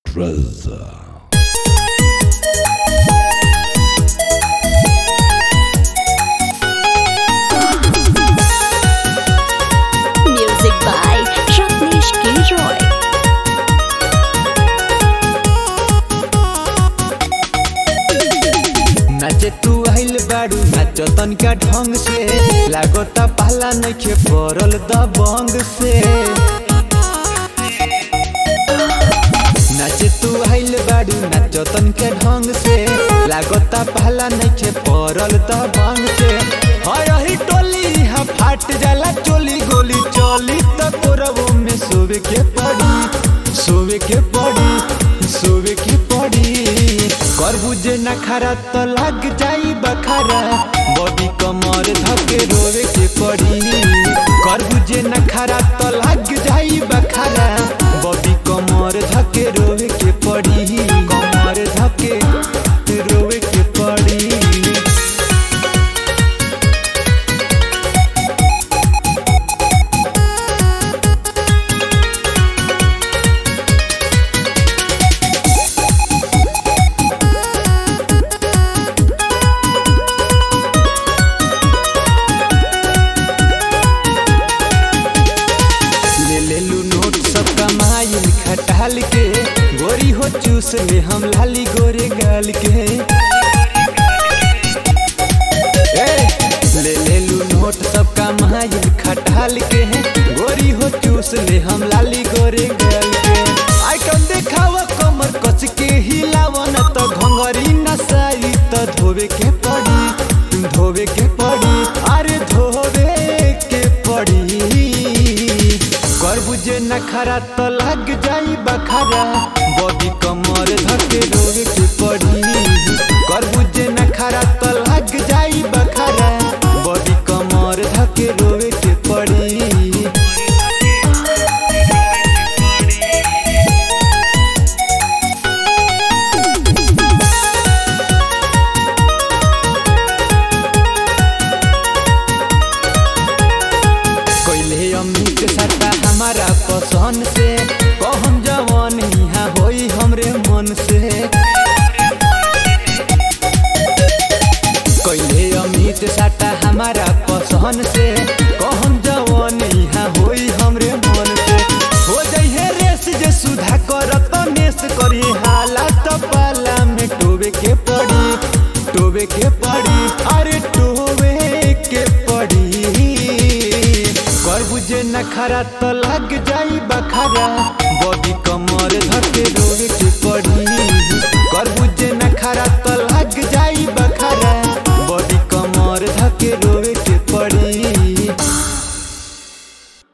treasure. Music by Rajneesh K. Roy. नाचे तू आइल बाड़ू नाचो तनका ढंग से लागता पहला नइखे पड़ल दबंग से नाचे तू आइल बाड़ू नाचो तनका ढंग से लागता पहला नइखे पड़ल दबंग से हाय ही टोली हा फाट जाला चोली गोली चली त तोरबो में सोवे के पड़ी सोवे के पड़ी सोवे के पड़ी करबूजे न खरा तो लग जाई बखारा बॉडी कमर धके रोवे के पड़ी करबूजे न खरा तो लग जाई बखारा बॉडी कमर धके रोवे के पड़ी कमर धके रोवे के पड़ी ले ले लू नोट सब कमाई खटाल के गोरी हो चूस ले हम लाली गोरे गाल के ए, ले ले लू नोट सब कमाई खटाल के गोरी हो चूस ले हम लाली गोरे गाल के आइटम देखावा कमर कस के हिलावा न तो घंगरी नसाई तो धोवे के पड़ी धोवे के पड़ी अरे धोवे के पड़ी करबूजे न खरा तो लग जाई बखारा बॉडी कमर धके रोवे के पड़ी करबूजे न खरा तो लग जाई बखारा बॉडी कमर धके रोवे के पड़ी कोइले अमित सत्ता हमारा पसंद से कहम जवान यहाँ होई हमरे मन से कोइले अमित सत्ता हमारा पसंद से कहम जवान यहाँ होई हमरे मन से हो जइहे रेस जे सुधा करत नेस करी हालत पाला में टोबे के पड़ी टोबे के पड़ी अरे टोबे के पड़ी करबूजे न खरा तो लग जाई बखारा बॉडी कमर धके रोवे के पड़ी करबूजे न खरा तो लग जाई बखारा बॉडी कमर धके रोवे के पड़ी